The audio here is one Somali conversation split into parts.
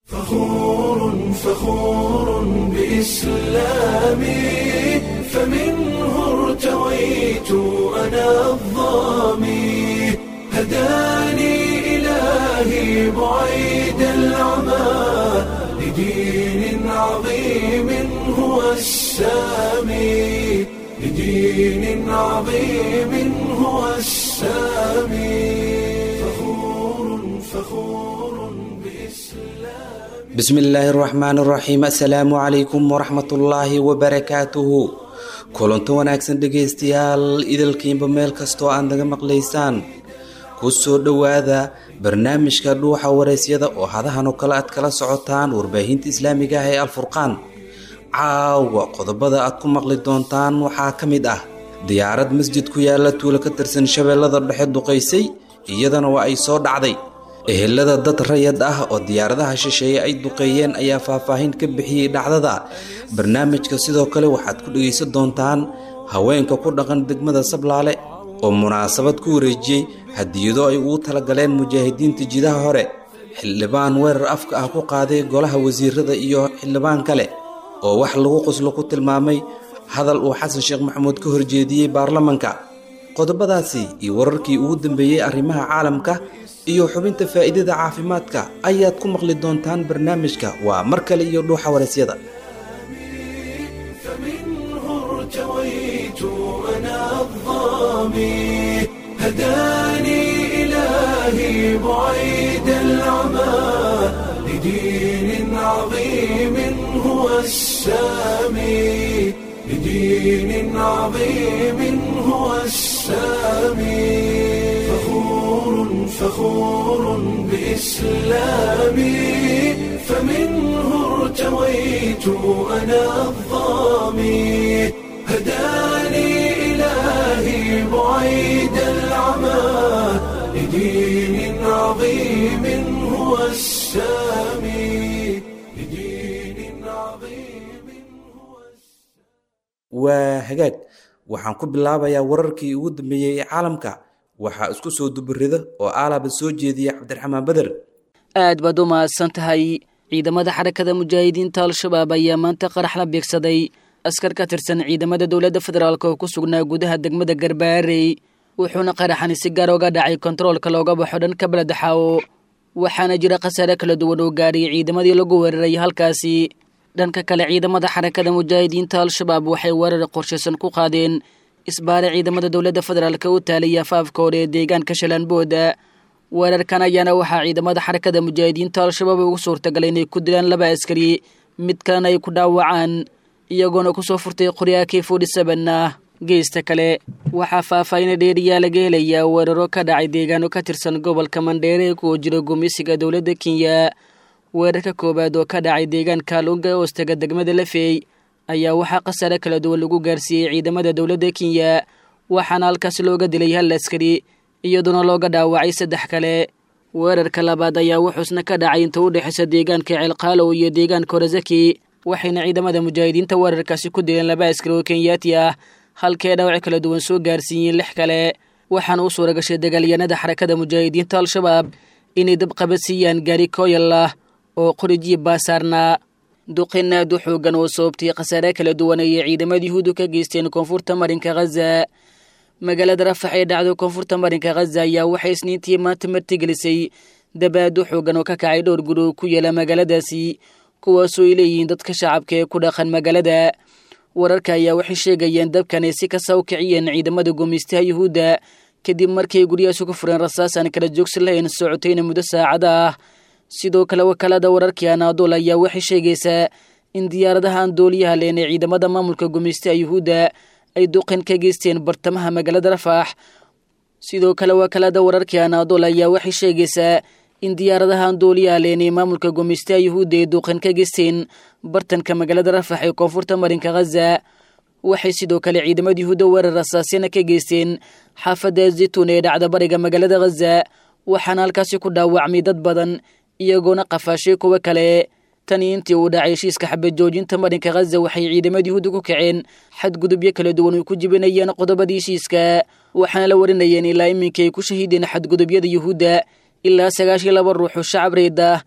فخور فخور بإسلامي فمنه ارتويت أنا الظامي هداني إلهي بعيد العمى لدين عظيم هو السامي لدين عظيم هو السامي فخور فخور بإسلامي bismi illaahi araxmaan araxiim assalaamu calaykum waraxmatullaahi wabarakaatuhu kulanto wanaagsan dhegaystayaal idalkiinba meel kastoo aad naga maqlaysaan ku soo dhowaada barnaamijka dhuuxa waraysyada oo hadahan oo kale aad kala socotaan warbaahinta islaamiga ah ee alfurqaan caawa qodobada aad ku maqli doontaan waxaa ka mid ah diyaarad masjid ku yaala tuulo ka tirsan shabeellada dhexe duqaysay iyadana waa ay soo dhacday ehelada dad rayad ah oo diyaaradaha shisheeye ay duqeeyeen ayaa faahfaahin ka bixiyey dhacdada barnaamijka sidoo kale waxaad ku dhegaysan doontaan haweenka ku dhaqan degmada sablaale oo munaasabad ku wareejiyey hadiyado ay ugu talagaleen mujaahidiinta jidaha hore xildhibaan weerar afka ah ku qaaday golaha wasiirada iyo xildhibaan kale oo wax lagu qoslo ku tilmaamay hadal uu xasan sheekh maxamuud ka horjeediyey baarlamanka qodobadaasi iyo wararkii ugu dambeeyey arrimaha caalamka iyo xubinta faa'iidada caafimaadka ayaad ku maqli doontaan barnaamijka waa mar kale iyo dhuuxa waraysyada فمنه ارتويت أنا الظامي هداني إلهي بعيد العمى لدين عظيم هو السامي لدين عظيم هو السامي فخور فخور بإسلامي فمنه ارتويت أنا الظامي هداني إلهي بعيد العمى لدين عظيم هو السامي لدين عظيم هو waa hagaag waxaan ku bilaabayaa wararkii ugu dambeeyey ee caalamka waxaa isku soo duburida oo aalaba soo jeediya cabdiraxmaan beder aad baad u mahadsan tahay ciidamada xarakada mujaahidiinta al-shabaab ayaa maanta qarax la beegsaday askar ka tirsan ciidamada dowladda federaalk oo ku sugnaa gudaha degmada garbaarey wuxuuna qaraxani si gaar oga dhacay kontaroolka looga baxo dhanka beledexaawo waxaana jira khasaare kala duwan oo gaadhay ciidamadii lagu weeraray halkaasi dhanka kale ciidamada xarakada mujaahidiinta al-shabaab waxay weerar qorshaysan ku qaadeen isbaare ciidamada dowladda federaalk u taalaya afaafka hore ee deegaanka shalaanbooda weerarkan ayaana waxaa ciidamada xarakada mujaahidiinta al-shabaab ugu suurtagalay inay ku dilaan laba askari mid kalena ay ku dhaawacaan iyagoona kusoo furtay qoryaha k forty seven ah geesta kale waxaa faahfaahina dheeriyaa laga helayaa weeraro ka dhacay deegaano ka tirsan gobolka mandheere ee kuwa jira gumeysiga dowladda kenya weerarka koowaad oo ka dhacay deegaanka lunga hoostaga degmada lafey ayaa waxaa khasaare kala duwan lagu gaarsiiyey ciidamada dowladda kenya waxaana halkaasi looga dilay hal askari iyadoona looga dhaawacay saddex kale weerarka labaad ayaa wuxuusna ka dhacay inta u dhexaysa deegaanka ceelqaalow iyo deegaanka horazaki waxayna ciidamada mujaahidiinta weerarkaasi ku dileen laba askari oo kenyaati ah halkee dhaawac kala duwan soo gaarsiiyeen lix kale waxaana u suura gashay dagaalyahanada xarakada mujaahidiinta al-shabaab inay dabqabadsiiyaan gaari kooyal ah oo qorijiyi baasaarnaa duqin aad u xoogan oo sababtay khasaare kala duwan ayay ciidamada yuhuudu ka geysteen koonfurta marinka khaza magaalada rafax ee dhacdo koonfurta marinka khaza ayaa waxay isniintii maanta martigelisay dabaad u xoogan oo ka kacay dhowr guri oo ku yaala magaaladaasi kuwaasoo ay leeyihiin dadka shacabka ee ku dhaqan magaalada wararka ayaa waxay sheegayeen dabkan ay si kasta u kiciyeen ciidamada gumaystaha yuhuudda kadib markay guryahaasi ku fureen rasaas aan kala joogsi lahayn socotayna muddo saacada ah sidoo kale wakaalada wararkii anaadool ayaa waxay sheegaysaa in diyaaradaha aan dooliyaha leen ee ciidamada maamulka gumaystaha yuhuudda ay duqin ka geysteen bartamaha magaalada rafaax sidoo kale wakaalada wararkii anaadool ayaa waxay sheegaysaa in diyaaradaha aan dooliyaha leen ee maamulka gumaystaha yuhuudda ay duqin ka geysteen bartanka magaalada rafax ee koonfurta marinka khaza waxay sidoo kale ciidamada yuhuudda weerar rasaasyana ka geysteen xaafadda zaytuun ee dhacda bariga magaalada khaza waxaana halkaasi ku dhaawacmay dad badan iyagoona qafaashay kuwo kale tani intii uu dhacay heshiiska xabad joojinta marinka khaza waxay ciidamada yuhuudda ku kaceen xadgudubyo kala duwan ay ku jibinayeen qodobadii heshiiska waxaana la warinayeen ilaa iminka ay ku shahiideen xadgudubyada yuhuudda ilaa sagaashiyo laba ruux oo shacab reed ah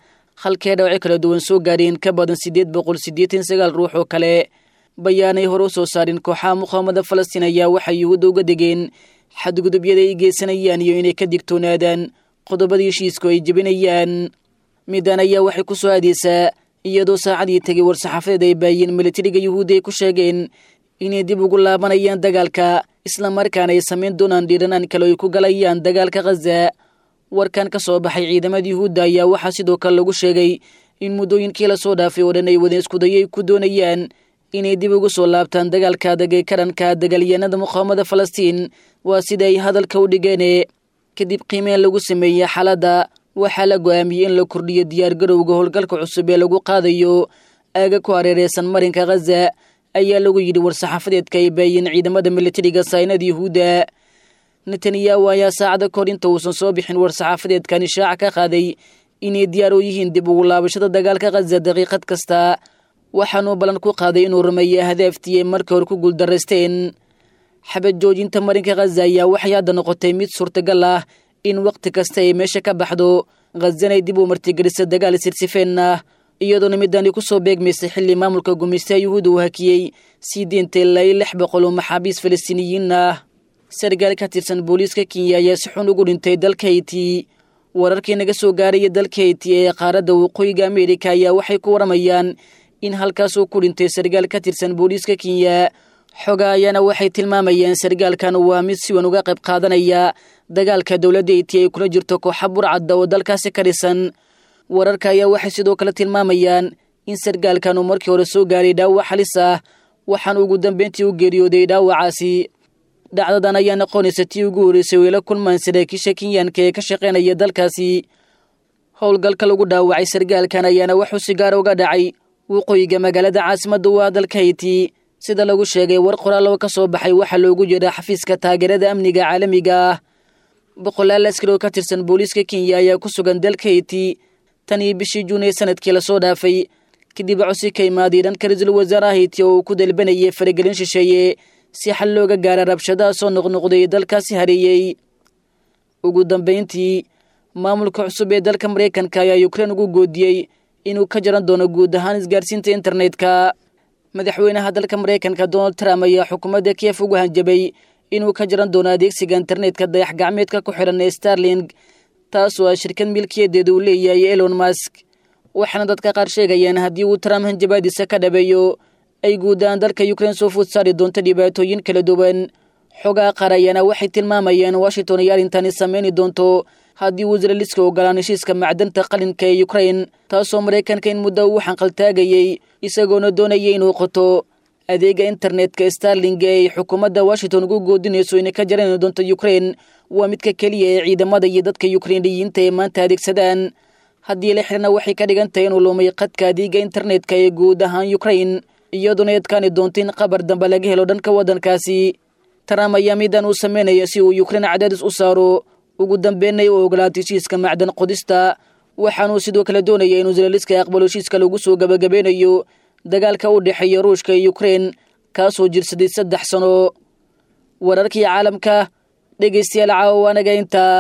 halkee dhawacyo kala duwan soo gaareen ka badan siddeed boqol siddeetan sagaal ruux oo kale bayaanay hore u soo saarin kooxaha muqaamada falastiin ayaa waxay yuhuudda uga degeen xadgudubyada ay geysanayaan iyo inay ka digtoonaadaan qodobada heshiisku ay jebinayaan middan ayaa waxay ku soo aadeysaa iyadoo saacadii tegay war-saxaafadeed ay baayeen militariga yuhuudda ay ku sheegeen inay dib ugu laabanayaan dagaalka islamarkaana ay samayn doonaan dhiiranaan kale ay ku galayaan dagaalka khaza warkan ka soo baxay ciidamada yuhuudda ayaa waxaa sidoo kale lagu sheegay in muddooyinkii lasoo dhaafay oo dhan ay wadeen iskudayo ay ku doonayaan inay dib ugu soo laabtaan dagaalka adag ee ka dhanka dagaalyahanada muqaamada falastiin waa sida ay hadalka u dhigeene kadib qiimeen lagu sameeyey xaaladda waxaa la go-aamiyey in la kordhiyo diyaargarowga howlgalka cusub ee lagu qaadayo aaga ku hareereysan marinka khaza ayaa lagu yidhi war-saxaafadeedka ay baayeen ciidamada militariga saynada yuhuudda netanyahu ayaa saacada kahor inta uusan soo bixin war-saxaafadeedkan ishaaca ka qaaday inay diyaar u yihiin dib ugu laabashada dagaalka khaza daqiiqad kasta waxaanuu ballan ku qaaday inuu rumeeyo hadaaftii ay markii hore ku guuldaraysteen xabad joojinta marinka khaza ayaa waxay hadda noqotay mid suurtagal ah in wakhti kasta ay meesha ka baxdo khazanay dib u martigelisa dagaal sirsifeen ah iyadoona midani ku soo beegmaysay xilli maamulka gumaystaha yuhuudda uu hakiyey sii deynta ilaa iyo lix boqol oo maxaabiis falastiiniyiin ah sargaal ka tirsan booliiska kenya ayaa si xun ugu dhintay dalka hayti wararkii naga soo gaaraya dalka hayti ee qaaradda waqooyiga ameerika ayaa waxay ku waramayaan in halkaas uu ku dhintay sargaal ka tirsan booliiska kenya xoga ayaana waxay tilmaamayeen sargaalkan waa mid si wan uga qayb qaadanaya dagaalka dowladda hayti ay kula jirto kooxa burcadda oo dalkaasi ka dhisan wararka ayaa waxay sidoo kale tilmaamayaan in sargaalkan uu markii hore soo gaaray dhaawac halis ah waxaana ugu dambeyntii u geeriyooday dhaawacaasi dhacdadan ayaa noqonaysa tii ugu horreysay weela kulmaan saraakiisha kenyaanka ee ka shaqaynaya dalkaasi howlgalka lagu dhaawacay sargaalkan ayaana waxuu si gaara uga dhacay waqooyiga magaalada caasimadda u ah dalka hayti sida lagu sheegay war qoraaloo ka soo baxay waxaa loogu jeedaa xafiiska taageerada amniga caalamiga ah boqolaal askari oo ka tirsan booliiska kenya ayaa ku sugan dalka hayti tan iyo bishii juun ee sanadkii lasoo dhaafay kadib cosi ka imaaday dhanka ra-iisul wasaaraha hayti oo uu ku dalbanayay faragelin shisheeye si xal looga gaara rabshadaha soo noqnoqday dalkaasi hareeyey ugu dambayntii maamulka cusub ee dalka maraykanka ayaa ukrein ugu goodiyey inuu ka jaran doono guud ahaan isgaarsiinta internetka madaxweynaha dalka maraykanka donald trump ayaa xukuumadda kiev ugu hanjabay inuu ka jaran doono adeegsiga internetka dayax gacmeedka ku xidhan ee starling taasoo ah shirkad milkiyadeeda uu leeyahay elon mask waxaana dadka qaar sheegayaan haddii uu trump hanjabaadiisa ka dhabeeyo ay guud ahaan dalka ukrein soo food saari doonto dhibaatooyin kala duwan xogaa qaar ayaana waxay tilmaamayaan washington iyo arrintani sameyni doonto haddii uu israeliska ogolaan heshiiska macdanta qalinka ee ukrein taasoo maraykanka in muddo uu xanqaltaagayey isagoona doonayay inuu qoto adeega internetka starling ee ay xukuumadda washington ugu goodinayso inay ka jarani doonto ukrein waa midka keliya ee ciidamada iyo dadka ukreiniyiinta ee maanta adeegsadaan haddii la xirna waxay ka dhigan tahay inuu lumay qadka adeega internetka ee guud ahaan ukrein iyaduna adkaani doonto in qabar dambe laga helo dhanka waddankaasi trump ayaa midan uu sameynaya si uu ukrein cadaadis u saaro ugu dambeynay u ogolaatay heshiiska macdan qodista waxaanuu sidoo kale doonaya inuu israeliska aqbalo heshiiska lagu soo gabagabeynayo dagaalka u dhexeeya ruushka iyo ukrein kaasoo jirsaday saddex sano wararkii caalamka dhegaystayaal caawa anaga intaa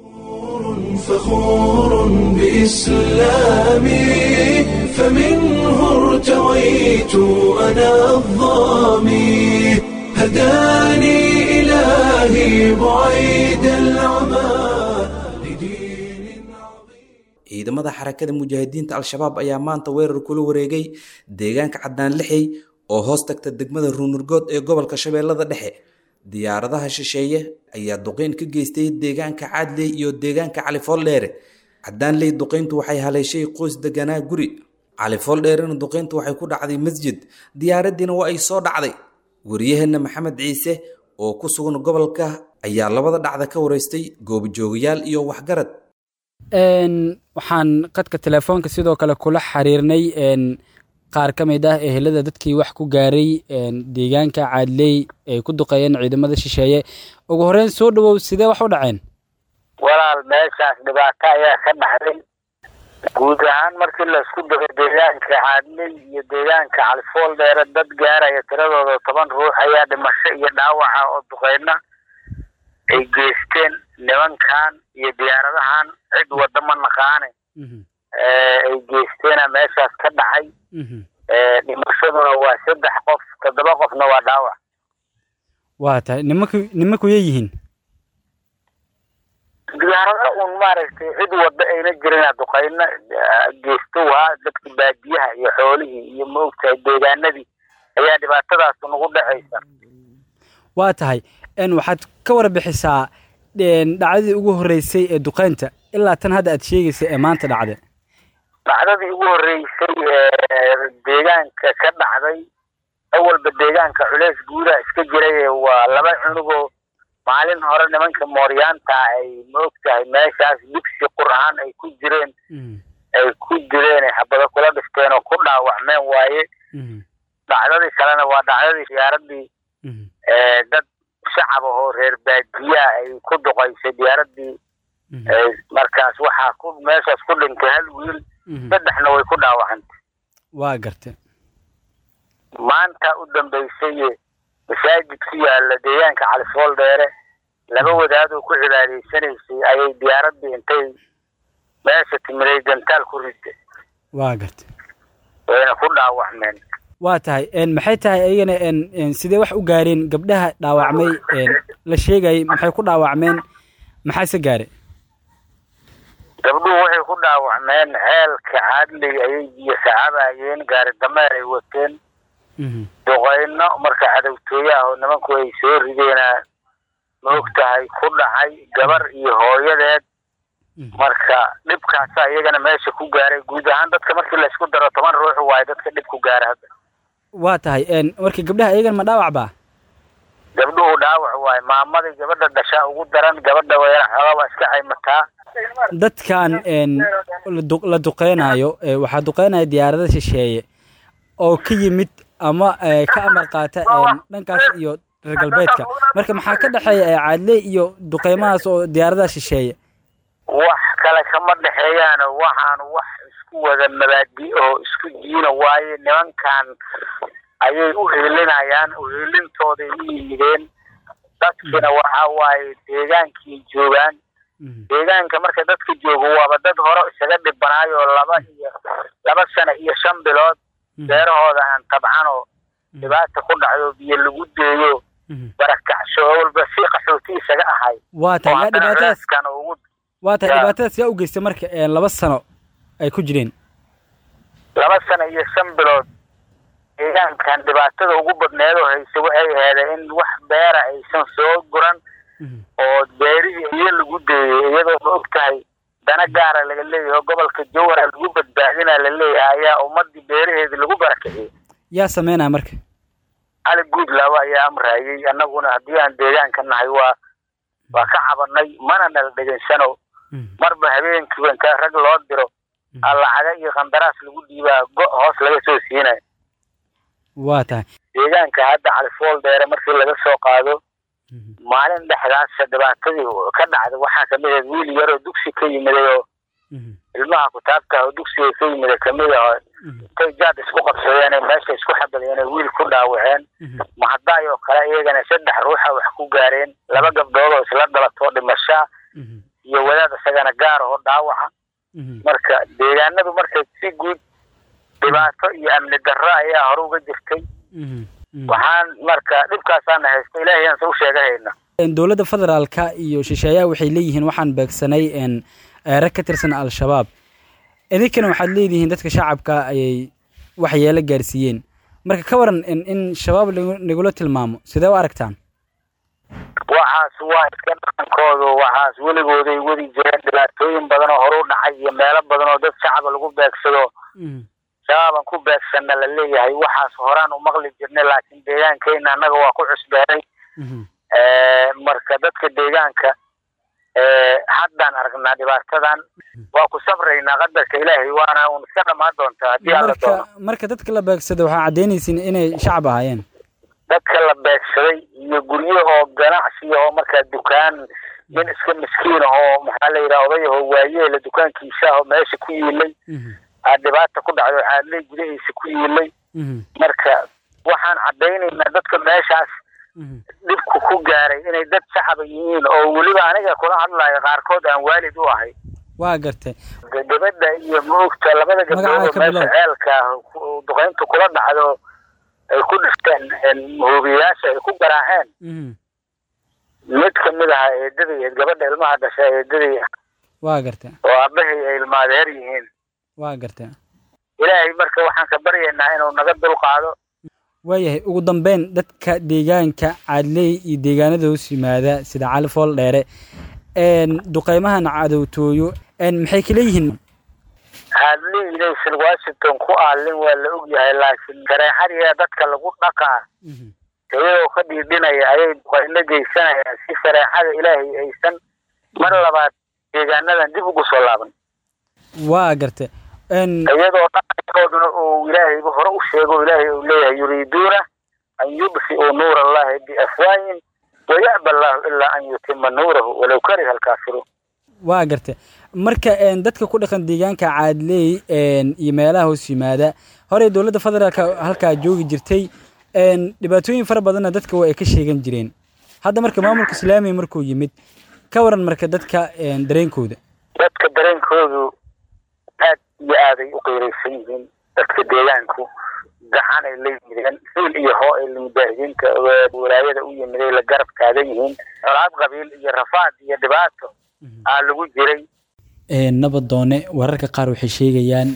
فخور بإسلامي فمنه ارتويت أنا الظامي هداني إلهي بعيد العمى لدين عظيم ciidamada xarakada mujaahidiinta al-shabaab ayaa maanta weerar kula wareegay deegaanka caddaan lixey oo hoos tagta degmada ruunurgood ee gobolka shabeellada dhexe diyaaradaha shisheeye ayaa duqeyn ka geystay deegaanka caadley iyo deegaanka califooldheere caddaanley duqeyntu waxay haleeshay qoys deganaa guri califooldheerena duqeyntu waxay ku dhacday masjid diyaaraddiina waa ay soo dhacday waryaheena maxamed ciise oo ku sugan gobolka ayaa labada dhacda ka wareystay goobjoogayaal iyo waxgarad waxaan qadka telefoonka sidoo kale kula xiriirnay qaar ka mid ah ehelada dadkii wax ku gaaray deegaanka caadley ay ku duqeeyeen ciidamada shisheeye ugu horeyn soo dhawow sidee wax u dhaceen walaal meeshaas dhibaato ayaa ka dhaxday guud ahaan markii laisku daro deegaanka caadley iyo deegaanka califool dheere dad gaaraya tiradooda toban ruux ayaa dhimasho iyo dhaawaca oo duqeyna ay geysteen nimankan iyo diyaaradahan cid wadda ma naqaane ay geysteena meeshaas ka dhacay dhimashaduna waa saddex qof toddoba qofna waa dhaawac waa tahay nimanku nimankuyay yihiin diyaarada un maaragtay cid wadda ayna jirin duqayna geysto waa dadka baadiyaha iyo xoolihii iyo maogtahay deegaanadii ayaa dhibaatadaas nagu dhacaysa waa tahay waxaad ka warbixisaa dhacdadii ugu horreysay ee duqeynta ilaa tan hadda aad sheegaysa ee maanta dhacda dhacdadii ugu horreysay ee deegaanka ka dhacday awalba deegaanka culeys guudaa iska jiray waa laba cunugoo maalin hore nimanka mooryaanta ay maogtahay meeshaas dugsi qur ahaan ay ku jireen ay ku dileen xabado kula dhifteen oo ku dhaawacmeen waaye dhacdadii kalena waa dhacdadii diyaaradii dad shacab ahoo reer baadiyaa ay ku duqaysay diyaaradii markaas waxaa ku meeshaas ku dhintay hal wiil saddexna way ku dhaawacantay waa garta maanta u dambeysay masaajid ku yaala deegaanka califool dheere laba wadaadoo ku cibaadaysanaysay ayay diyaaradii intay meesha timiday gantaal ku riday waa garta wayna ku dhaawacmeen waa tahay maxay tahay ayagana sidee wax u gaareen gabdhaha dhaawacmay la sheegayay maxay ku dhaawacmeen maxaase gaare gabdhuhu waxay ku dhaawacmeen ceelka caadley ayay biyo sacabayeen gaari dameer ay wateen duqayno marka cadowtooye ah oo nimanku ay soo rideena ma og tahay ku dhacay gabar iyo hooyadeed marka dhibkaasa iyagana meesha ku gaaray guud ahaan dadka markii laysku daro toban ruux waayo dadka dhib ku gaara hadda waa tahay marka gabdhaha iyagana ma dhaawac baa gabdhuhu dhaawac waayo maamadii gabadha dhashaa ugu daran gabadha wayana xoogaa waa iska caymataa dadkan la duqeynayo waxaa duqeynaya diyaarada shisheeye oo ka yimid ama ka amar qaata dhankaas iyo reer galbeedka marka maxaa ka dhexeeya caadley iyo duqeymahaas oo diyaaradaha shisheeye wax kale kama dhexeeyaan waxaan wax isku wada mabaadi oo isku diina waaye nimankan ayay u heelinayaan uheelintooday u yimideen dadkina waxa waaye deegaankii joogaan deegaanka marka dadka joogo waaba dad hore isaga dhibanaayo laba iyo laba sano iyo shan bilood beerahooda aan tabcan oo dhibaata ku dhacdo biyo lagu deeyo barakacsho walba si qaxooti isaga ahay waa tahay yaa dhibaatadaas ugu waa tahay dhibaatadaas yaa u geystay marka laba sano ay ku jireen laba sano iyo shan bilood deegaankan dhibaatada ugu badneed oo haysa waxay aheedeen in wax beera aysan soo guran oo beerihii iyo lagu deeyay iyadoo ma og tahay dana gaara laga leeyahay gobolka jowhara lagu badbaadina la leeyahay ayaa ummadii beeraheedi lagu barakiciyey yaa sameynaya marka cali guudlaaba ayaa amraayey annaguna haddii aan deegaanka nahay waa waa ka cabanay mana nala dhegansano marba habeenkiiba inta rag loo diro lacaga iyo qandaraas lagu dhiibaa go- hoos laga soo siinayo waa tahay deegaanka hadda califool dheere markii laga soo qaado maalin dhexdaas dhibaatadii ka dhacday waxaa kamid ahayd wiil yaroo dugsi ka yimiday oo ilmaha kutaabta oo dugsiga ka yimida kamid ah intay jaad isku qabsadeen meesha isku xabadeen wiil ku dhaawaceen mahadaay oo kale iyagana saddex ruuxa wax ku gaareen laba gabdhood oo isla dhalatoo dhimashaa iyo wadaad isagana gaar oo dhaawaca marka deegaanadu marka si guud dhibaato iyo amni darro ayaa hore uga jirtay waxaan marka dhibkaasaana haysta ilaahay aan soo sheegahayna dowladda federaalka iyo shisheeyaha waxay leeyihiin waxaan beegsanay rag ka tirsan al-shabaab idinkana waxaad leedihiin dadka shacabka ayay waxyeelo gaarsiiyeen marka ka waran in shabaab nagula tilmaamo sidee u aragtaan waxaas waa iska dhaqankoodu waxaas weligooday wadi jireen dhibaatooyin badan oo hore u dhacay iyo meelo badan oo dad shacaba lagu beegsado shabaabaan ku beegsanna la leeyahay waxaas horaan u maqli jirnay laakiin deegaankeyna annaga waa ku cusbeeray marka dadka deegaanka haddaan aragnaa dhibaatadan waa ku sabraynaa qadarka ilaahay waana un iska dhamaan doontaa haddii alla doono marka dadka la beegsada waxaa caddeynaysiin inay shacab ahaayeen dadka la beegsaday iyo guryahoo ganacsi oo markaa dukaan nin iska miskiin ahoo maxaa la yidhaha odayahoo waayeela dukaankiisa ahoo meesha ku yiilay aa dhibaata ku dhacdo caadley gudahiisa ku yiilay marka waxaan caddaynaynaa dadka meeshaas dhibku ku gaaray inay dad shacaba yihiin oo weliba aniga kula hadlayo qaarkood aan waalid u ahay waa gartay gabadha iyo maogta labada gabdhood oo meesha ceelka duqeyntu kula dhacdo ay ku dhifteen hubiyayaasha ay ku garaaceen mid kamid aha eedadii gabadha ilmaha dhasha eedadii waa gartay oo aabahii ay ilmaadeer yihiin waa gartay ilaahay marka waxaan ka baryaynaa inuu naga dulqaado waayahay ugu dambeyn dadka deegaanka caadley iyo deegaanada hoos yimaada sida cali fool dheere duqeymahan cadowtooyo maxay kala yihiin caadley inaysan washington ku aalin waa la ogyahay laakiin shareexadiia dadka lagu dhaqaa iyagoo ka dhiidhinaya ayay duqeyno geysanayaan si shareexada ilaahay aysan mar labaad deegaanadan dib ugu soo laaban waa gartay iyadoo dhaqankooduna uu ilaahayba hore u sheego ilaahay uu leeyahay yuriiduuna an yudfi'uu nuura allahi biafwaayin waya'ba allahu ilaa an yutima nuurahu walow kariha alkaafiruun waa gartay marka dadka ku dhaqan deegaanka caadley iyo meelaha hoos yimaada horey dowladda federaalka halkaa joogi jirtay dhibaatooyin fara badanna dadka waa ay ka sheegan jireen hadda marka maamulka islaamiga markuu yimid ka waran marka dadka dareenkooda dadka dareenkoodu aad iyo aaday u qiiraysan yihiin dadka deegaanku gacan ay la yimideen hiil iyo hoo ay mujaahidiinta walaayada u yimiday la garab taagan yihiin colaad qabiil iyo rafaad iyo dhibaato aa lagu jiray nabadoone wararka qaar waxay sheegayaan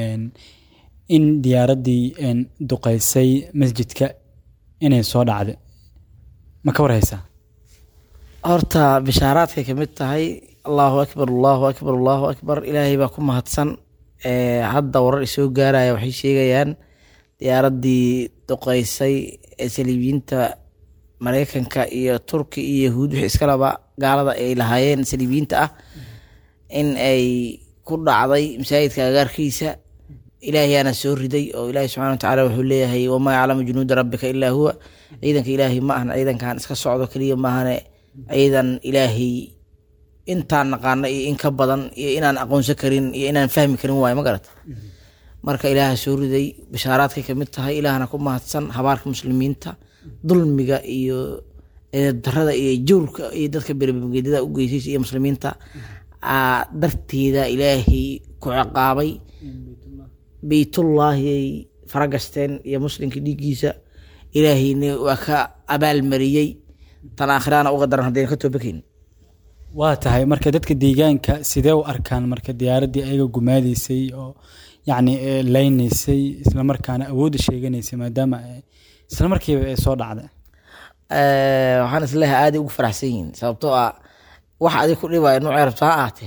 in diyaaraddii duqeysay masjidka inay soo dhacday ma ka warhaysaa horta bishaaraadkay ka mid tahay allahu akbar allahu akbar allahu akbar ilaahay baa ku mahadsan hadda warar isoo gaaraya waxay sheegayaan diyaaraddii duqeysay ee saliibiyiinta mareykanka iyo turki iyo yahuud wixii iskalaba gaalada ay lahaayeen saliibiyiinta ah in ay ku dhacday masaajidka agaarkiisa ilaahayaana soo riday oo ilaahay subxana watacaala wuxuu leeyahay wamaa yaclamu junuuda rabbika ilaa huwa ciidanka ilaahay ma ahan ciidankan iska socdo keliya maahane ciidan ilaahay intaan naqaano iyo in ka badan iyo inaan aqoonsan karin iyo inaan fahmi karin waayo ma garata marka ilaaha soo riday bishaaraadkay kamid tahay ilaahna ku mahadsan habaarka muslimiinta dulmiga iyo darada iyo jawrka iyo dadka berbegeedada u geysaysa iyo muslimiinta darteeda ilaahay ku ciqaabay beytullaahi ay faragasteen iyo muslimka dhiiggiisa ilaahayna waa ka abaalmariyey tan aakhiraana uga daran haddayna ka toobakayn waa tahay marka dadka deegaanka sidee u arkaan marka diyaaraddii ayaga gumaadaysay oo yacni leynaysay islamarkaana awoodda sheeganaysay maadaama isla markiiba ay soo dhacday waxaan isleeyahay aaday ugu faraxsan yihiin sababtoo ah wax adig ku dhibaayo nuucay rabto ha ahaatee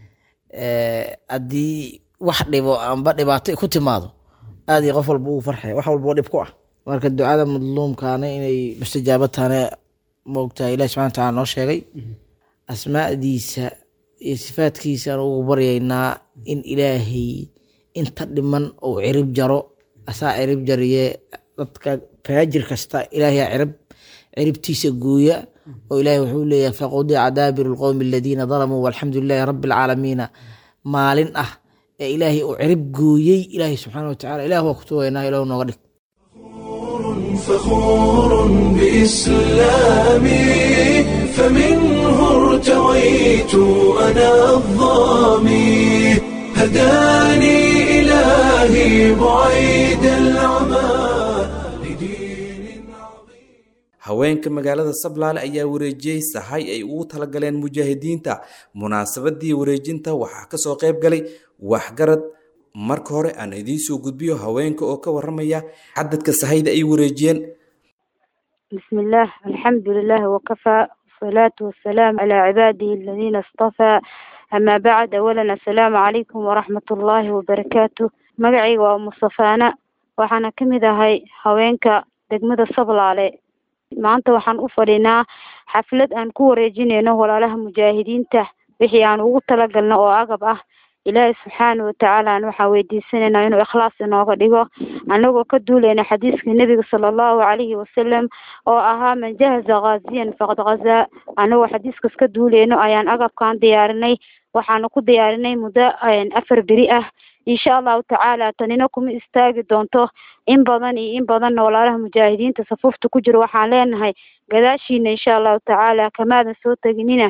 haddii wax dhibo amba dhibaato ku timaado aad iyo qof walba ugu farxaya wax walba oo dhib ku ah marka ducada madluumkaana inay mustajaabo tahane moogtahay ilahi subxana wataala noo sheegay asmaadiisa iyo sifaadkiisaan ugu baryaynaa in ilaahay inta dhiman uu cirib jaro asaa cirib jariye dadka faajir kasta ilaahay cirib ciribtiisa gooya oo ilaahay wuxuu leeyahay faqudica daabiru lqowmi aladiina dalamuu walxamdu lilahi rabbi alcaalamiina maalin ah ee ilaahay uu cirib gooyey ilaahay subxaana watacaala ilah waa ku tugaynaa ilahu nooga dhig فخور بإسلامي فمنه ارتويت أنا الظامي هداني إلهي بعيد العمى لدين عظيم haweenka magaalada sablaale ayaa wareejiyey sahay ay ugu talagaleen mujaahidiinta munaasabadii wareejinta waxaa kasoo qayb galay waxgarad marka hore aan idiin soo gudbiyo haweenka oo ka waramaya cadadka sahayda ay wareejiyeen بسم الله الحمد لله وكفى والصلاة والسلام على عباده الذين اصطفى أما بعد أولا السلام عليكم ورحمة الله وبركاته مقعي ومصطفانا waxaana ka mid ahay haweenka degmada sablaale maanta waxaan u fadhinaa xaflad aan ku wareejinayno walaalaha mujaahidiinta wixii aan ugu talagalno oo agab ah ilaahay subxaana watacaala aan waxaan weydiisanaynaa inuu ikhlaas inooga dhigo anagoo ka duulayna xadiiska nebiga sala allahu calayhi wasalam oo ahaa man jahaza ghaziyan faqad ghazaa anagoo xadiiskaas ka duulayno ayaan agabkaan diyaarinay waxaana ku diyaarinay muddo afar beri ah insha allahu tacaala tanina kuma istaagi doonto in badan iyo in badanna walaalaha mujaahidiinta safuufta ku jiro waxaan leenahay gadaashiina insha allahu tacaala kamaadan soo teginina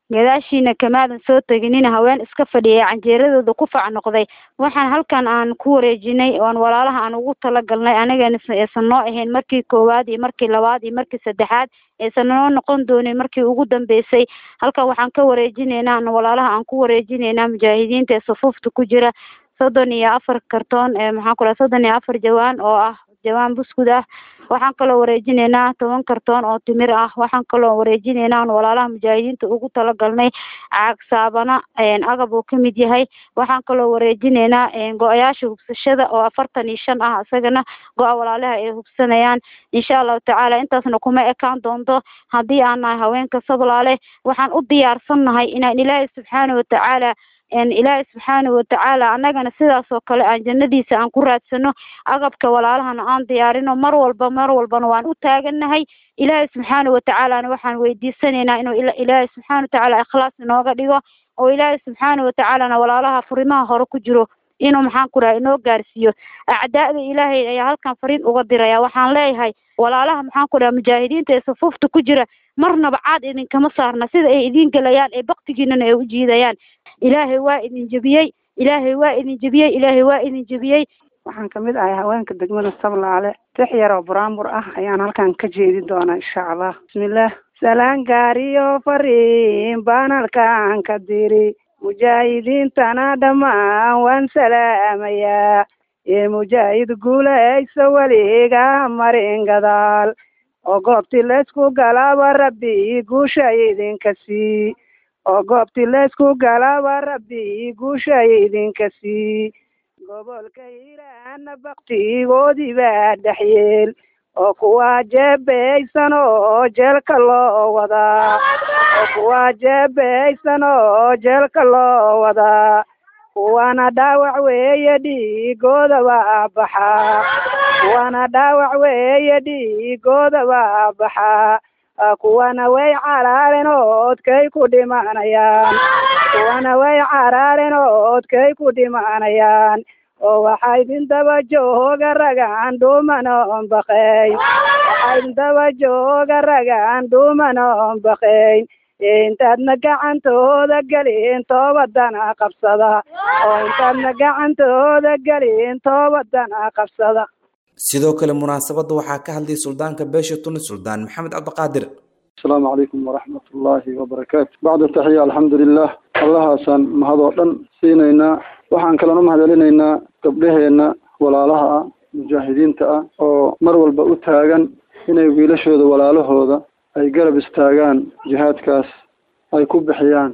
gadaashiina kamaadan soo teginina haween iska fadhiyay canjeeradooda ku fac noqday waxaan halkan aan ku wareejinay oon walaalaha aan ugu talagalnay anigana aysan noo ahayn markii koowaad iyo markii labaad iyo markii saddexaad aysan noo noqon doonin markii ugu dambeysay halkan waxaan ka wareejinaynaa walaalaha aan ku wareejinaynaa mujaahidiinta ee sufuufta ku jira soddon iyo afar kartoon ee maxaan ku dhaha soddon iyo afar jawaan oo ah jawaan buskud ah waxaan kaloo wareejinaynaa toban kartoon oo timir ah waxaan kaloo wareejinaynaa on walaalaha mujaahidiinta ugu talagalnay caag saabana agab uu kamid yahay waxaan kaloo wareejinaynaa go-ayaasha hubsashada oo afartan iyo shan ah isagana go-a walaalaha ay hubsanayaan insha allahu tacaala intaasna kuma ekaan doonto haddii aan nahay haweenka sablaale waxaan u diyaarsannahay inaan ilaahay subxaana watacaala ilaahay subxaana watacaala annagana sidaas oo kale aan jannadiisa aan ku raadsano agabka walaalahana aan diyaarino mar walba mar walbana waan u taagannahay ilaahay subxaana watacaalana waxaan weydiisanaynaa inuu ilaahay subxaana watacaala ikhlaas inooga dhigo oo ilaahay subxaana watacaalana walaalaha furimaha hore ku jiro inuu maxaan ku dhaha inoo gaarsiiyo acdaa'da ilaahay ayaa halkan fariin uga diraya waxaan leeyahay walaalaha maxaan ku dhaha mujaahidiinta ee sufuufta ku jira marnaba caad idinkama saarna sida ay idiin gelayaan ee baktigiinana ay u jiidayaan ilaahay waa idin jebiyey ilaahay waa idin jebiyey ilaahay waa idin jebiyey waxaan kamid ahay haweenka degmada sablaale tix yaroo buraanbur ah ayaan halkan ka jeedin doonaa insha allah bismillaah salaan gaariyo fariin baan halkan ka diri mujaahidiintana dhammaan waan salaamayaa ee mujaahid guulaysa weliga marin gadaal oo goobtii laysku galaaba rabbi guusha idinka sii oo goobtii laysku galaaba rabbi guusha idinka sii gobolka hiiraana baktigoodii baa dhexyeel oo kuwaa jeebaysan oo jeelka loo wadaa oo kuwaa jeebaysan oo jeelka loo wadaa kuwana dhaawac weeye dhiigooda baa baxaa kuwana dhaawac weeye dhiigooda baa baxaa kuwana way caraaren oodkay ku dhimanayaan kuwana way caraaren oodkay ku dhimanayaan oo waxaa idin daba jooga ragaan dhuumanoon baqayn waxaa idin daba jooga ragaan dhuumanoon baqayn intaadna gacantooda gelin toobadana qabsada oo intaadna gacantooda gelin toobadana qabsada sidoo kale munaasabadda waxaa ka hadlay suldaanka beesha tunis suldaan maxamed cabdiqaadir asalaamu calaykum waraxmat ullaahi wabarakaatu bacda taxiya alxamdulilah allahaasaan mahadoo dhan siinaynaa waxaan kalon u mahadcelinaynaa gabdhaheenna walaalaha ah mujaahidiinta ah oo mar walba u taagan inay wiilashooda walaalahooda ay garab istaagaan jihaadkaas ay ku bixiyaan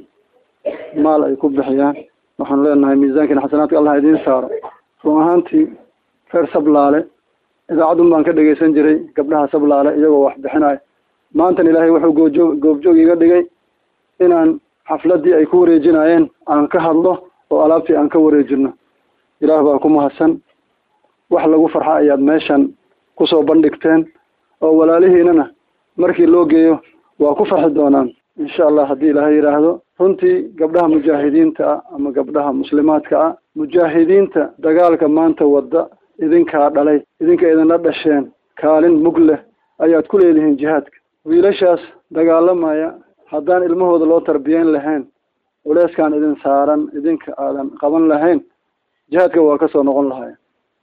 maal ay ku bixiyaan waxaan leenahay miisaankiina xasanaadka allah idiin saaro run ahaantii reer sablaale idaacadun baan ka dhegaysan jiray gabdhaha sablaale iyagoo wax bixinayo maantan ilaahay wuxuu goojoog goobjoog iga dhigay inaan xafladdii ay ku wareejinaayeen aan ka hadlo oo alaabtii aan ka wareejino ilaah baa ku mahadsan wax lagu farxa ayaad meeshan kusoo bandhigteen oo walaalihiinana markii loo geeyo waa ku farxi doonaan insha allah haddii ilaahay yidhaahdo runtii gabdhaha mujaahidiinta ah ama gabdhaha muslimaadka ah mujaahidiinta dagaalka maanta wadda idinkaa dhalay idinka idinla dhasheen kaalin mug leh ayaad ku leedihiin jihaadka wiilashaas dagaalamaya haddaan ilmahooda loo tarbiyeyn lahayn culeyskaan idin saaran idinka aadan qaban lahayn jihaadka waa kasoo noqon lahayen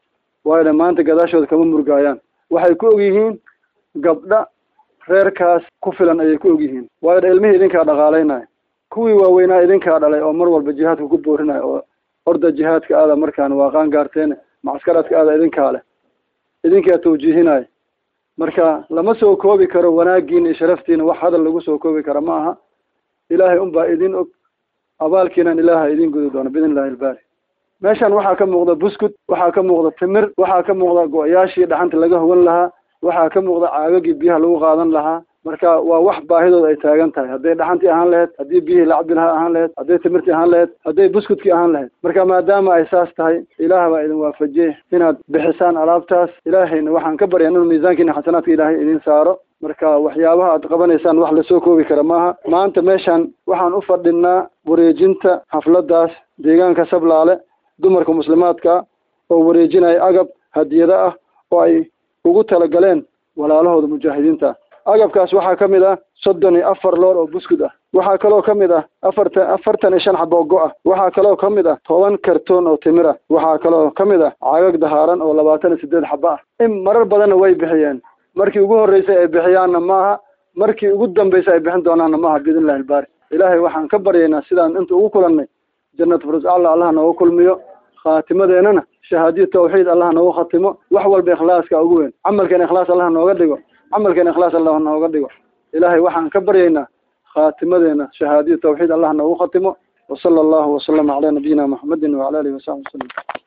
waayo maanta gadaashooda kama murgaayaan waxay ku og yihiin gabdha reerkaas ku filan ayay ku og yihiin waayo dha ilmihii idinkaa dhaqaalaynaya kuwii waaweynaa idinkaa dhalay oo mar walba jihaadka ku boorinaya oo orda jihaadka aada markaan waaqaan gaarteen macskaraadka aada idinkaa leh idinkaa tawjiihinaya marka lama soo koobi karo wanaagiina iyo sharaftiina wax hadal lagu soo koobi kara ma aha ilaahay unbaa idin og abaalkiinan ilaaha idin gudi doono biidn illahi ilbaari meeshan waxaa ka muuqda buskud waxaa ka muuqda timir waxaa ka muuqda go-yaashii dhaxanta laga hogan lahaa waxaa ka muuqda caagagii biyaha lagu qaadan lahaa marka waa wax baahidooda ay taagan tahay hadday dhaxantii ahaan lahayd haddii biyihii la cabi lahaa ahaan lahayd hadday timirtii ahaan lahayd hadday buskudkii ahaan lahayd marka maadaama ay saas tahay ilaah baa idin waafajiyey inaad bixisaan alaabtaas ilaahayna waxaan ka baryaa inuu miisaankiina xasanaadka ilaahay idin saaro marka waxyaabaha aad qabanaysaan wax lasoo koobi kara maaha maanta meeshan waxaan u fadhinaa wareejinta xafladaas deegaanka sablaale dumarka muslimaadka oo wareejinaya agab hadiyado ah oo ay ugu talagaleen walaalahooda mujaahidiinta agabkaas waxaa ka mid ah soddon iyo afar loor oo buskud ah waxaa kaloo ka mid ah afartan afartan iyo shan xabo oo go-ah waxaa kaloo ka mid ah toban kartoon oo timir ah waxaa kaloo ka mid ah cagag dahaaran oo labaatan iyo sideed xabo ah in marar badanna way bixiyeen markii ugu horreysay ay bixiyaanna maaha markii ugu dambeysay ay bixin doonaanna maaha biidn illahi albaari ilaahay waxaan ka baryaynaa sidaan inta ugu kulannay jannatu firus alla allah nooga kulmiyo khaatimadeennana shahaadiyo tawxiid allah noogu khatimo wax walba ikhlaaska ugu weyn camalkeena ikhlaas allah nooga dhigo camalkeena ikhlaas allah nooga dhigo ilaahay waxaan ka baryaynaa khaatimadeena shahaadiyo tawxiid allah noogu khatimo wasala allahu wasalama calaa nabiyina muxamedin wacala alihi wasaxbi wasalam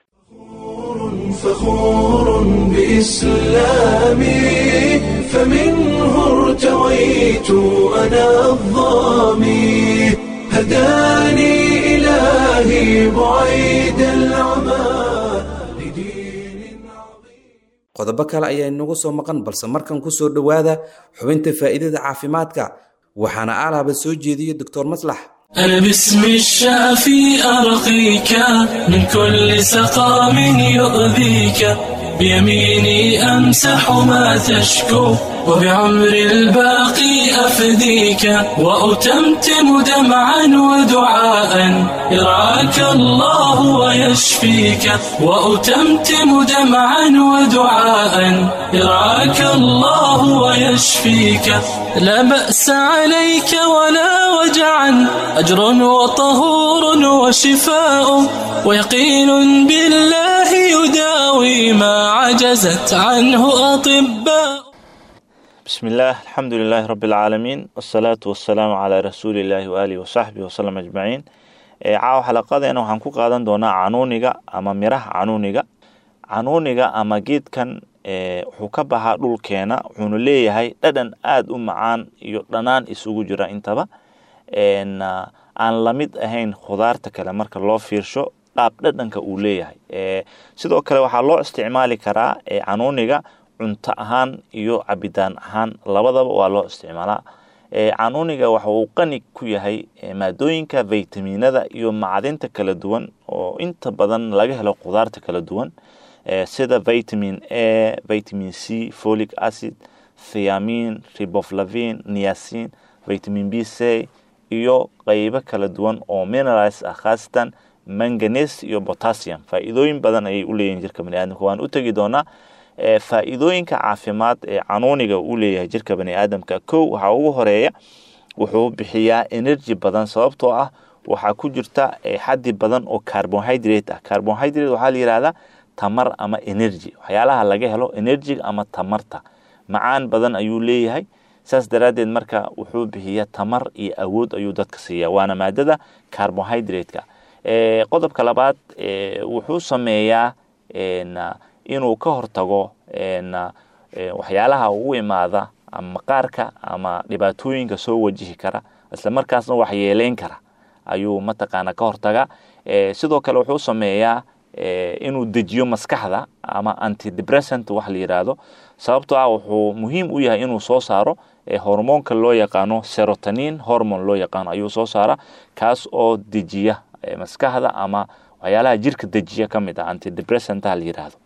فخور بإسلامي فمنه ارتويت أنا الظامي هداني إلهي بعيد العمى لدين qodobo kale ayaa inagu soo maqan balse markan ku soo dhowaada xubinta faa'iidada caafimaadka waxaana alaaba soo jeediya doctor maslax أنا باسم الشافي أرقيك من كل سقام يؤذيك بيميني أمسح ما تشكو وبعمر الباقي أفديك وأتمتم دمعا ودعاء يرعاك الله ويشفيك وأتمتم دمعا ودعاء يرعاك الله ويشفيك لا بأس عليك ولا وجعا أجر وطهور وشفاء ويقين بالله يداوي ما عجزت عنه أطباء بسم الله الحمد لله رب العالمين والصلاة والسلام على رسول الله وآله وصحبه وسلم أجمعين caawa xalaqadeena waxaan ku qaadan doonaa canuuniga ama miraha canuuniga canuuniga ama geedkan wuxuu ka baxaa dhulkeena wuxuuna leeyahay dhadhan aada u macaan iyo dhanaan isugu jira intaba aan lamid ahayn khudaarta kale marka loo fiirsho dhaab dhadhanka uu leeyahay sidoo kale waxaa loo isticmaali karaa canuuniga cunto ahaan iyo cabitaan ahaan labadaba waa loo isticmaalaa canuuniga waxa uu qani ku yahay maadooyinka vitaminada iyo macdinta kala duwan oo inta badan laga helo khudaarta kala duwan sida vitamin a vitamin c folic acid thiamin riboflavin niacin vitamin b c iyo qeybo kala duwan oo minerals ah khaasatan manganes iyo potassium faa'iidooyin badan ayay u leeyihin jirka baniaadamka waan u tegi doonaa faa'iidooyinka caafimaad ee canuuniga uu leeyahay jirka bani aadamka kow waxaa ugu horeeya wuxuu bixiyaa energy badan sababtoo ah waxaa ku jirta xaddi badan oo carbonhydrate ah carbonhydrate waxaa la yihahdaa tamar ama energy waxyaalaha laga helo energyga ama tamarta macaan badan ayuu leeyahay saas daraaddeed marka wuxuu bixiyaa tamar iyo awood ayuu dadka siiya waana maadada carbonhydrate-ka qodobka labaad wuxuu sameeyaa inuu ka hortago waxyaalaha ugu imaada ama maqaarka ama dhibaatooyinka soo wajihi kara isla markaasna waxyeeleyn kara ayuu mataqaana ka hortaga sidoo kale wuxuu sameeyaa inuu dejiyo maskaxda ama antidepressant wax la yidhaahdo sababtoo ah wuxuu muhiim u yahay inuu soo saaro hormoonka loo yaqaano serotonin hormone loo yaqaano ayuu soo saara kaas oo dejiya maskaxda ama waxyaalaha jirka dejiya ka mid ah antidepressanta la yidhaahdo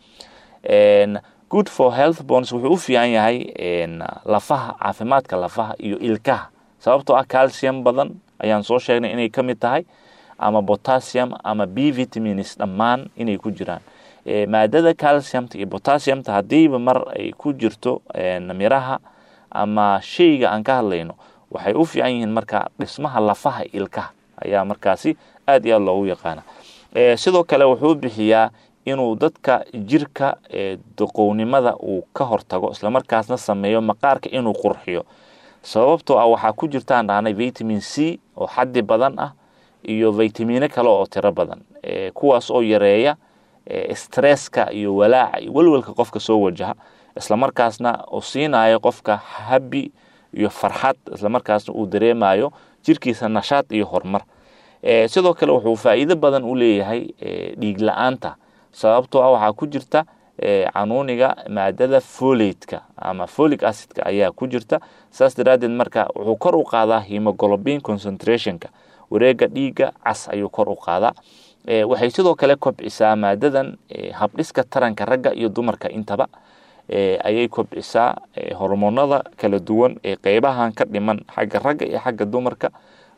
good for health bonds wuxuu u fiican yahay lafaha caafimaadka lafaha iyo ilkaha sababtoo ah calcium badan ayaan soo sheegnay inay ka mid tahay ama potassium ama b vitamins dhammaan inay ku jiraan maadada calciumta iyo potassiumta haddiiba mar ay ku jirto miraha ama shayga aan ka hadlayno waxay u fiican yihiin marka dhismaha lafaha ilkaha ayaa markaasi aad iyo aad loogu yaqaana sidoo kale wuxuu bixiyaa inuu dadka jirka doqownimada uu ka hortago islamarkaasna sameeyo maqaarka inuu qurxiyo sababtoo ah waxaa ku jirtaan dhahnay vitamin c oo xaddi badan ah iyo vitamino kale oo tiro badan kuwaas oo yareeya stresska iyo walaaca iyo welwelka qofka soo wajaha islamarkaasna uu siinayo qofka habi iyo farxad islamarkaasna uu dareemayo jirkiisa nashaad iyo horumar sidoo kale wuxuu faa'iido badan u leeyahay dhiig la-aanta sababtoo ah waxaa ku jirta canuuniga maadada folatka ama folic acidka ayaa ku jirta saas daraaddeed marka wuxuu kor u qaadaa hemoglobin concentrationka wareega dhiigga cas ayuu kor u qaadaa waxay sidoo kale kobcisaa maadadan habdhiska taranka ragga iyo dumarka intaba ayay kobcisaa hormoonada kala duwan ee qeybahan ka dhiman xagga ragga iyo xagga dumarka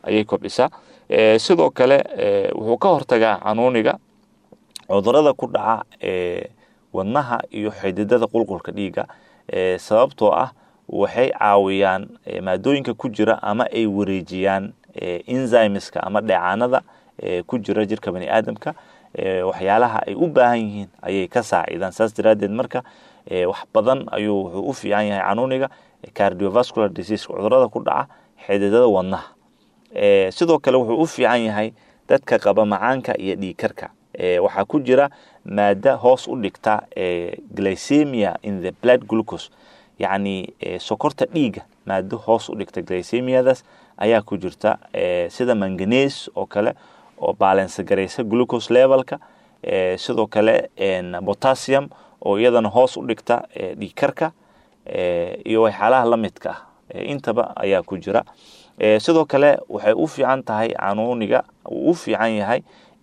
ayay kobcisaa sidoo kale wuxuu ka hortagaa canuuniga cudurada ku dhaca wadnaha iyo xididada qulqulka dhiiga sababtoo ah waxay caawiyaan maadooyinka ku jira ama ay wareejiyaan enzymeska ama dheecaanada ku jira jirka bani aadamka waxyaalaha ay u baahan yihiin ayay ka saacidaan saas daraaddeed marka wax badan ayuu wuxuu u fiican yahay canuuniga cardiovascular disease cudurada ku dhaca xididada wadnaha sidoo kale wuxuu u fiican yahay dadka qaba macaanka iyo dhiigkarka waxaa ku jira maada hoos u dhigta glycemia in the blood glucose yacni sokorta dhiiga maado hoos u dhigta glycemiadaas ayaa ku jirta sida manganes oo kale oo baalensa garaysa glucose levelka sidoo kale potassium oo iyadana hoos u dhigta dhiigkarka iyo waxyaalaha la midka ah intaba ayaa ku jira sidoo kale waxay u fiican tahay canuuniga uu u fiican yahay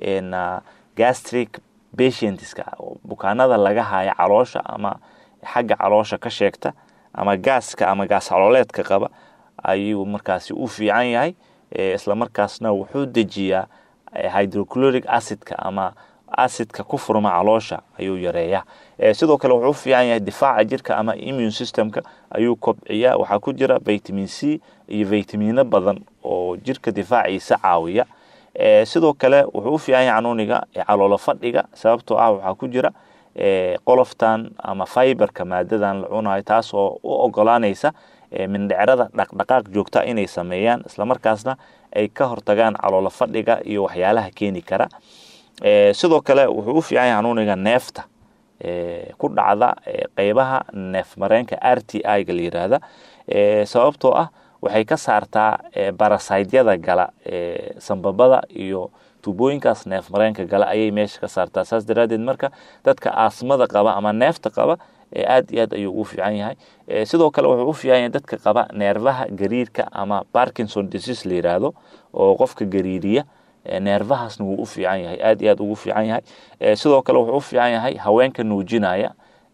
gastric patientska bukaanada laga haya caloosha ama xagga caloosha ka sheegta ama gaaska ama gaas calooleedka qaba ayuu markaasi u fiican yahay islamarkaasna wuxuu dejiyaa hydrochloric acidka ama acidka ku furma caloosha ayuu yareeyaa sidoo kale wuxuu u fiican yahay difaaca jirka ama immune systemka ayuu kobciyaa waxaa ku jira vitamin c iyo vitamino badan oo jirka difaaciisa caawiya sidoo kale wuxuu u fiican yahay canuuniga caloolo fadhiga sababtoo ah waxaa ku jira qoloftan ama fiberka maadadan la cunayo taas oo u ogolaanaysa mindhecrada dhaqdhaqaaq joogta inay sameeyaan islamarkaasna ay ka hortagaan caloolo fadhiga iyo waxyaalaha keeni kara sidoo kale wuxuu u fiican yahay canuuniga neefta ku dhacda qeybaha neef mareenka r t i ga la yiraahda sababtoo ah waxay ka saartaa barasaydyada gala sambabada iyo tubooyinkaas neef mareenka gala ayay meesha ka saartaa saas daraadeed marka dadka aasmada qaba ama neefta qaba aad iyo aad ayuu ugu fiican yahay sidoo kale wuxuu u fiican yahay dadka qaba neerfaha gariirka ama parkinson disease la yiraahdo oo qofka gariiriya neerfahaasna wuu u fiican yahay aad iyo aad ugu fiican yahay sidoo kale wuxuu u fiican yahay haweenka nuujinaya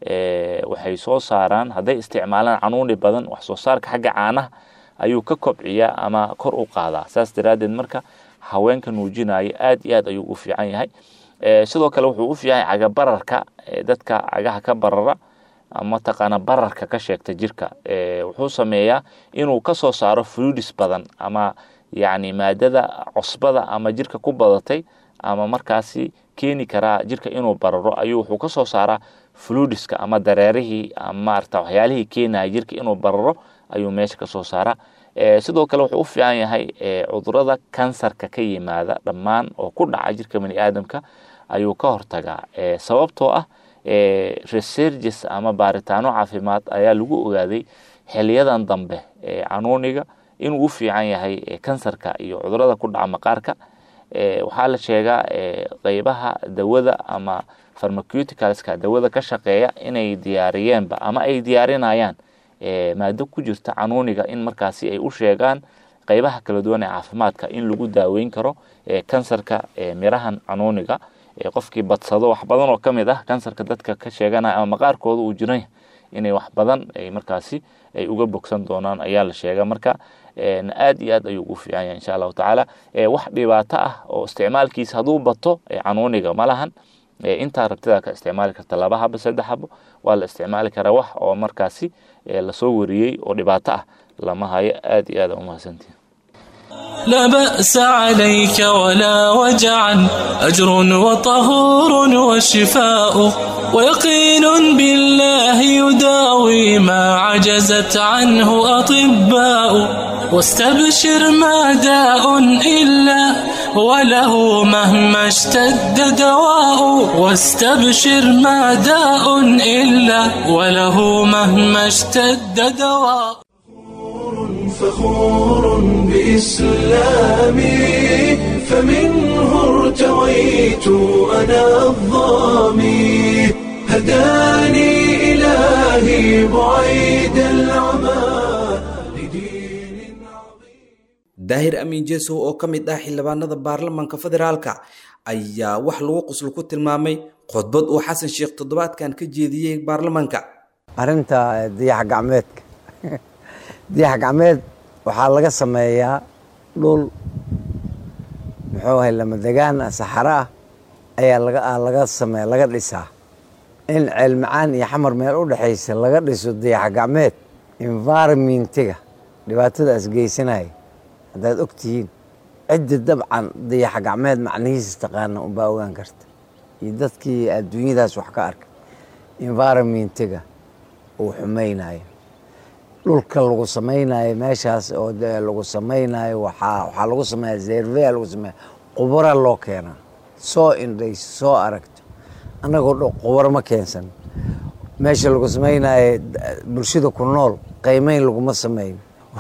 waxay soo saaraan hadday isticmaalaan canuuni badan wax soo saarka xagga caanaha ayuu ka kobciyaa ama kor u qaadaa saas daraadeed marka haweenka nuujinaya aad iyo aad ayuu u fiican yahay sidoo kale wuxuu u fiican yahay cagabararka dadka cagaha ka barara mataqaana bararka ka sheegta jirka wuxuu sameeyaa inuu kasoo saaro fluidis badan ama yacni maadada cosbada ama jirka ku badatay ama markaasi keeni karaa jirka inuu bararo ayuu wuxuu kasoo saaraa fluidiska ama dareerihii ama maarata waxyaalihii keenaya jirka inuu bararo ayuu meesha kasoo saaraa sidoo kale wuxuu u fiican yahay cudurada kansarka ka yimaada dhammaan oo ku dhaca jirka bani aadamka ayuu ka hortagaa sababtoo ah reserges ama baaritaano caafimaad ayaa lagu ogaaday xiliyadan dambe canuuniga inuu u fiican yahay kansarka iyo cudurada ku dhaca maqaarka waxaa la sheegaa qeybaha dawada ama pharmaceuticalska dawada ka shaqeeya inay diyaariyeenba ama ay diyaarinayaan maado ku jirta canuuniga in markaasi ay u sheegaan qeybaha kala duwan ee caafimaadka in lagu daaweyn karo kansarka mirahan canuuniga qofkii badsado wax badan oo kamid ah kansarka dadka ka sheeganaya ama maqaarkooda uu jiran inay wax badan ay markaasi ay uga bogsan doonaan ayaa la sheega marka aad iyo aad ayuu ugu fiican yahay insha allahu tacaala wax dhibaato ah oo isticmaalkiisa hadduu bato canuuniga ma lahan intaa rabtidaa ka isticmaali karta laba habo saddex habo waa la isticmaali karaa wax oo markaasi lasoo wariyey oo dhibaato ah lama hayo aad iyo aad umahadsantihin لا بأس عليك ولا وجعا أجر وطهور وشفاء ويقين بالله يداوي ما عجزت عنه أطباء واستبشر ما داء إلا وله مهما اشتد دواء واستبشر ما داء إلا وله مهما اشتد دواء فخور بإسلامي فمنه ارتويت أنا الظامي هداني إلهي بعيد العمى daahir amiin jeesow oo ka mid ah xildhibaanada baarlamaanka federaalka ayaa wax lagu qoslo ku tilmaamay khudbad uu xasan sheekh toddobaadkan ka jeediyey baarlamaanka arrinta diyax gacmeedka diyax gacmeed waxaa laga sameeyaa dhul muxuu ahay lamadegaan saxara ah ayaa laga laga samey laga dhisaa in ceelmacaan iyo xamar meel u dhexaysa laga dhiso dayax gacmeed environmentiga dhibaatadaas geysanaya haddaad og tihiin ciddi dabcan dayax gacmeed macnihiisa taqaana unbaa ogaan karta iyo dadkii adduunyadaas wax ka arkay environmentiga uu xumaynayo dhulka lagu samaynayo meeshaas oo lagu samaynayo waxaa waxaa lagu sameeya zervea lagu sameeya qubara loo keenaa soo indhayso soo aragto annagoo dho qubaro ma keensan meesha lagu samaynayo bulshada ku nool qiimeyn laguma sameyn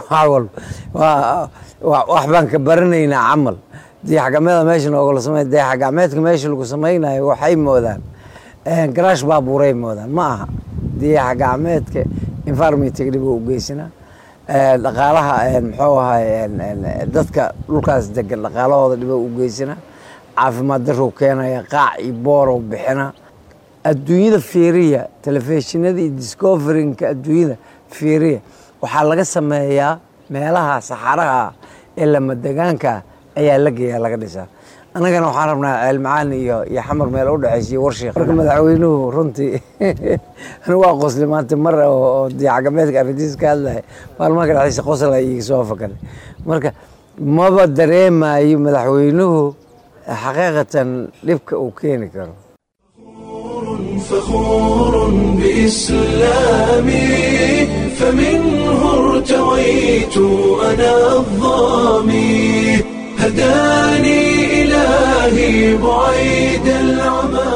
wax baan ka baranaynaa camal dayax gacmeeda meesha noogala samey dayax gacmeedka meesha lagu samaynayo waxay moodaan garaash baabuuray moodaan ma aha dayax gacmeedka environmentiga dhib u geysanaa dhaqaalaha muxuu ahay dadka dhulkaas degan dhaqaalahooda dhibo u geysanaa caafimaad darrow keenaya qaac iyo boorow bixina adduunyada fiiriya telefishinada iyo discoverinka adduunyada fiiriya waxaa laga sameeyaa meelaha saxaraha ee lamadegaanka ayaa la geeyaa laga dhisaa annagana waxaan rabnaa ceelmacaan iyo iyo xamar meel u dhexaysiyo warshiik marka madaxweynuhu runtii anigu waa qosli maanta mar oo diyacgameedka arrintiis ka hadlaya maalmaha ka dhexdiisa qosla iga soo fakalay marka maba dareemayo madaxweynuhu xaqiiqatan dhibka uu keeni karo فخور بإسلامي فمنه ارتويت أنا الظامي هداني إلهي بعيد العمى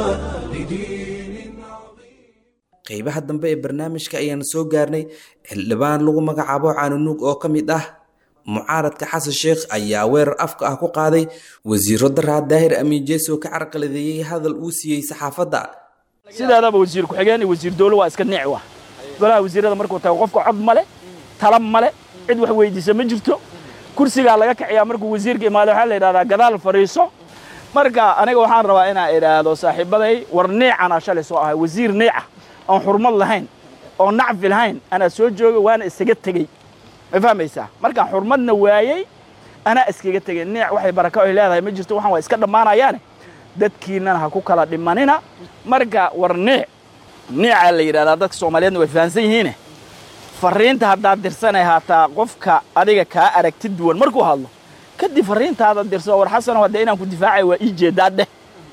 qeybaha dambe ee barnaamijka ayaan soo gaarnay xildhibaan lagu magacaabo caanunuug oo ka mid ah mucaaradka xasan sheekh ayaa weerar afka ah ku qaaday wasiiro daraa daahir amiin jees oo ka carqaladeeyey hadal uu siiyey saxaafadda sideedaba wasiir ku-xigeen iyo wasiir dowlo waa iska niic wa golaha wasiirada markuu tago qofka cod male tala male cid wax weydiisa ma jirto kursigaa laga kaciyaa markuu wasiirka imaado waxaa la yidhahdaa gadaal fadhiiso marka aniga waxaan rabaa inaan idhaahdo saaxiibaday war niicana shalay soo ahay wasiir niica oon xurmad lahayn oo nacfi lahayn anaa soo joogay waana isaga tegey ma fahmaysaa markaan xurmadna waayey anaa iskaga tegey niic waxay baraka ay leedahay ma jirto waxaan waa iska dhammaanayaane dadkiinnana ha ku kala dhimanina marka war niic niicaa la yidhahdaa dadka soomaaliyeedna way fahansan yihiine farriinta haddaad dirsanay haataa qofka adiga kaa aragti duwan markuu hadlo kadib farriintaada dirso war xasano hadde inaan ku difaacay waa ii jeedaa dheh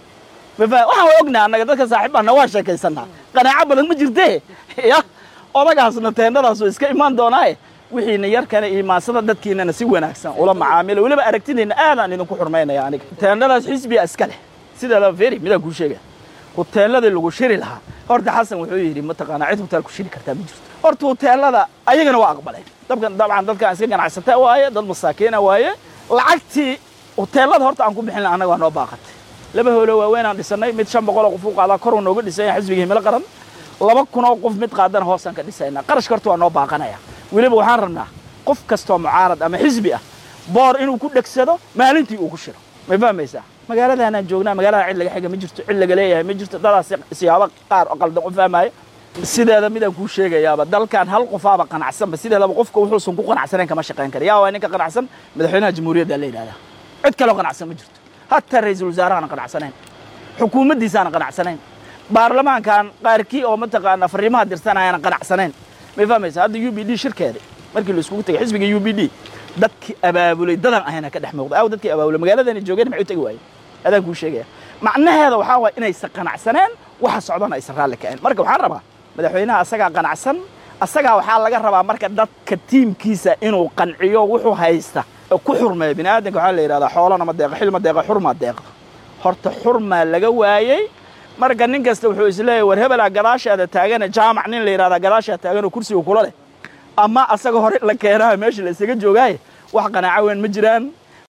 waxaan waa ognaha annaga dadka saaxiibbaana waa sheekaysannaa qanaaco badan ma jirtee ya odagaasna teendadaasoo iska imaan doonaaye wixiina yarkana iimaansada dadkiinana si wanaagsan ula macaamila weliba aragtideenna aadaan idinku xurmaynaya aniga teendadaas xisbiga iska leh sideedaba feri midaan kuu sheegaya huteeladii lagu shiri lahaa horta xasan wuxuu yidhi mataqaanaa cid huteel ku shiri kartaa ma jirto horta huteelada ayagana waa aqbaleen dabkan dabcan dadkaan iska ganacsata waaye dad masaakiina waaye lacagtii huteelada horta aan ku bixin laha annaga waa noo baaqatay laba hoolo waaweynaan dhisannay mid shan boqoloo qof u qaadaa koruu nooga dhisanya xisbiga himilo qaran laba kunoo qof mid qaadana hoosaan ka dhisaynaa qarashka horta waa noo baaqanaya weliba waxaan rabnaa qof kastoo mucaarad ama xisbi ah boor inuu ku dhegsado maalintii uu ku shiro may fahmaysaa magaaladaanaan joognaa magaalada cid laga xiga ma jirto cid laga leeyahay ma jirto dadaas siyaabo qaar oo qaldan u fahmaayo sideeda midaan kuu sheegayaaba dalkan hal qofaaba qanacsanba sideedaba qofka wuxuusan ku qanacsanayn kama shaqayn kara yaa waa ninka qanacsan madaxweynaha jamhuuriyadda la yidhahdaa cid kaloo qanacsan ma jirto hataa ra-iisul wasaarahaana qanacsanayn xukuumaddiisaana qanacsanayn baarlamaankan qaarkii oo mataqaana fariimaha dirsanayana qanacsanayn may fahmaysa hadda u b d shirkeeda markii la iskugu tegay xisbiga u b d dadkii abaabulay dadan ahayna ka dhex muuqda aw dadkii abaabulay magaaladani joogeen maxay u tegi waayeen adaan kuu sheegaya macnaheeda waxaa waaya inaysan qanacsaneen waxa socdana aysan raalli ka'een marka waxaan rabaa madaxweynaha asagaa qanacsan asagaa waxaa laga rabaa marka dadka tiimkiisa inuu qanciyo wuxuu haysta oo ku xurmeeya bini aadamka waxaa la yidhahdaa xoolana ma deeqa xil ma deeqa xurmaa deeqa horta xurmaa laga waayey marka nin kasta wuxuu isleeyahy war hebelaa gadaashaada taagane jaamac nin la yidhahdaa gadaashaa taagan oo kursiga kula leh ama asaga hore la keenaha meesha la isaga joogaaye wax qanaaco weyn ma jiraan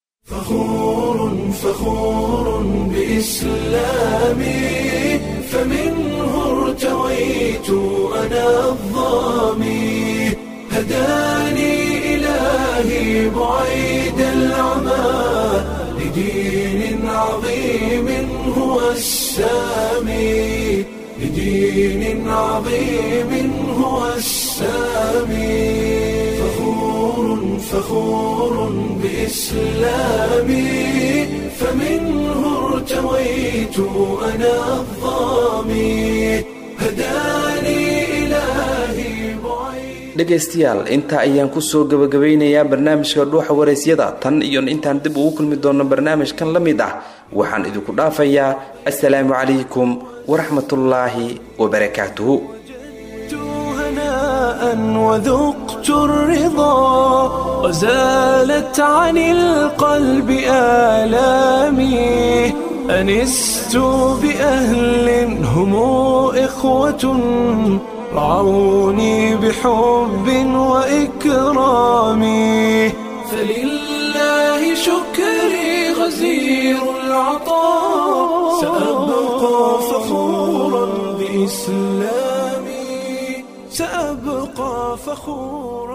فخور بإسلامي فمنه ارتويت أنا الظامي هداني إلهي بعيد العمى لدين عظيم هو السامي لدين عظيم هو السامي فخور فخور بإسلامي فمنه ارتويت أنا الظامي هداني إلهي dhegaystayaal intaa ayaan kusoo gabagabeynayaa barnaamijka dhuuxa waraysyada tan iyo intaan dib ugu kulmi doono barnaamijkan la mid ah waxaan idinku dhaafayaa assalaamu calaykum waraxmatullaahi wabarakaatuhu هناء وذقت الرضا وزالت عن القلب آلامي أنست بأهل هم إخوة رعوني بحب وإكرام فلله شكري غزير العطاء سأبقى فخورا بإسلامي سأبقى فخورا